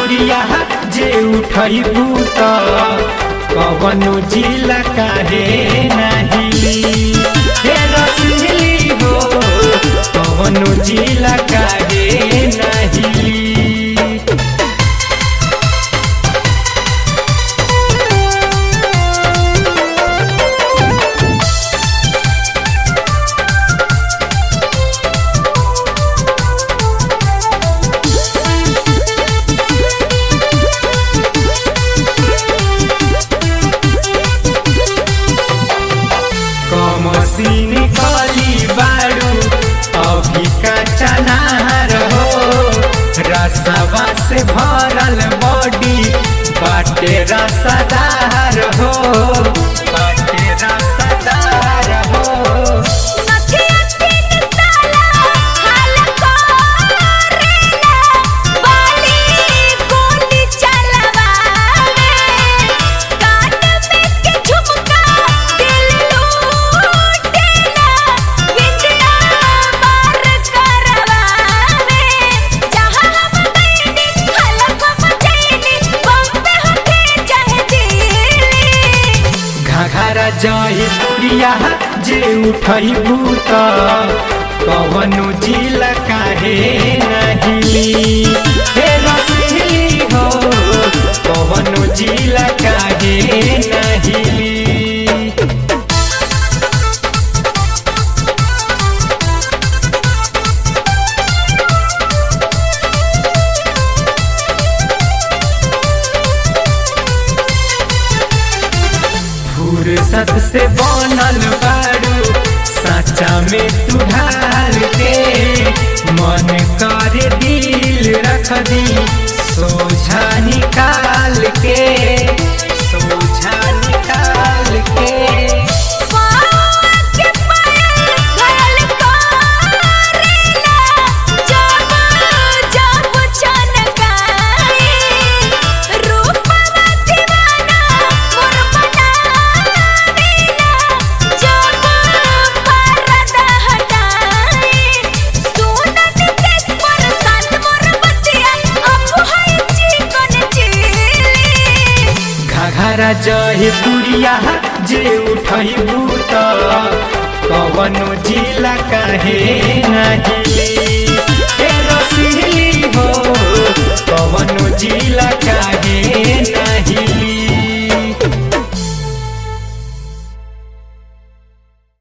पुरिया जे उठैबू त कवनो जिला काहे नाही हे रसली हो कवनो जिला काहे नाही कमसीन कली बारू अभी का चनार हो रसवा से भरल बॉडी बाटे रसदार हो बाटे रसदार हो नथिया तीन ताला हाल करेला बाली गोली चलवावे कान में के झुमका दिल लूटेला विंदिया मार करवावे जहां हम गईनी हलक मचैनी बम्बे होके चाहे दिल्ली घाघरा जही पुरिया जे उठैबू त कवनो जिला काहे नहीं हे रसली हो कवनो जिला काहे नहीं फुर्सत से बनल बारू साचा में तू ढाल के मन करे दिल रख दी सोझा निकाल के सोझा निकाल के के पायल घायल करेला जब जब छनकाए रूपवा दीवाना मोर बनावेला जब पर्दा हटाए सुनत केस पर सान मोर बतिया अब है चिकन चिली घाघरा जही पुरिया जे उठैबू त कवनो जिला काहे नहीं हे रसली